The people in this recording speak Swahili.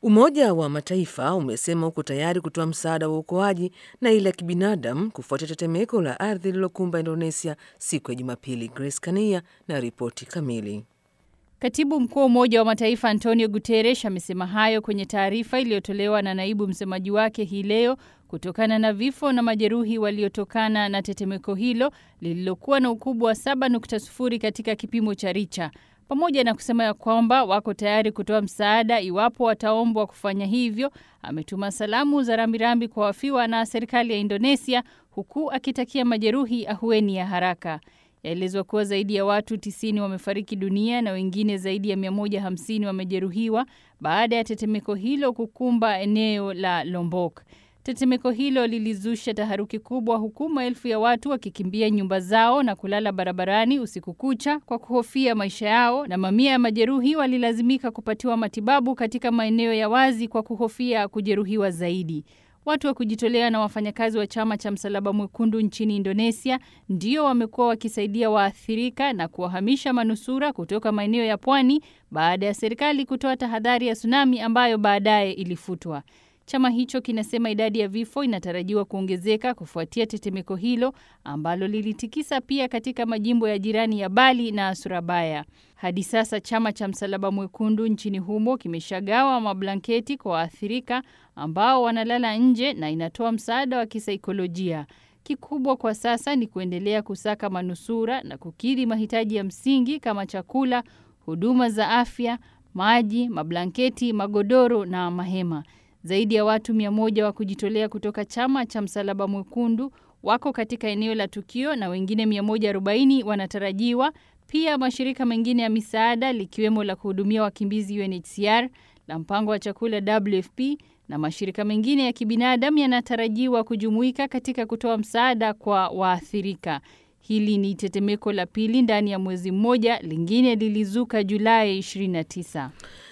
Umoja wa Mataifa umesema uko tayari kutoa msaada wa uokoaji na ile ya kibinadamu kufuatia tetemeko la ardhi lililokumba Indonesia siku ya Jumapili. Grace Kania na ripoti kamili. Katibu mkuu wa Umoja wa Mataifa Antonio Guterres amesema hayo kwenye taarifa iliyotolewa na naibu msemaji wake hii leo kutokana na vifo na majeruhi waliotokana na tetemeko hilo lililokuwa na ukubwa wa 7.0 katika kipimo cha Richa, pamoja na kusema ya kwamba wako tayari kutoa msaada iwapo wataombwa kufanya hivyo. Ametuma salamu za rambirambi kwa wafiwa na serikali ya Indonesia, huku akitakia majeruhi ahueni ya haraka. Yaelezwa kuwa zaidi ya watu 90 wamefariki dunia na wengine zaidi ya 150 wamejeruhiwa baada ya tetemeko hilo kukumba eneo la Lombok. Tetemeko hilo lilizusha taharuki kubwa, huku maelfu ya watu wakikimbia nyumba zao na kulala barabarani usiku kucha kwa kuhofia maisha yao, na mamia ya majeruhi walilazimika kupatiwa matibabu katika maeneo ya wazi kwa kuhofia kujeruhiwa zaidi. Watu wa kujitolea na wafanyakazi wa chama cha Msalaba Mwekundu nchini Indonesia ndio wamekuwa wakisaidia waathirika na kuwahamisha manusura kutoka maeneo ya pwani baada ya serikali kutoa tahadhari ya tsunami ambayo baadaye ilifutwa. Chama hicho kinasema idadi ya vifo inatarajiwa kuongezeka kufuatia tetemeko hilo ambalo lilitikisa pia katika majimbo ya jirani ya Bali na Surabaya. Hadi sasa chama cha Msalaba Mwekundu nchini humo kimeshagawa mablanketi kwa waathirika ambao wanalala nje na inatoa msaada wa kisaikolojia. Kikubwa kwa sasa ni kuendelea kusaka manusura na kukidhi mahitaji ya msingi kama chakula, huduma za afya, maji, mablanketi, magodoro na mahema. Zaidi ya watu mia moja wa kujitolea kutoka chama cha Msalaba Mwekundu wako katika eneo la tukio na wengine 140 wanatarajiwa. Pia mashirika mengine ya misaada likiwemo la kuhudumia wakimbizi UNHCR, la mpango wa chakula WFP na mashirika mengine ya kibinadamu yanatarajiwa kujumuika katika kutoa msaada kwa waathirika. Hili ni tetemeko la pili ndani ya mwezi mmoja, lingine lilizuka Julai 29.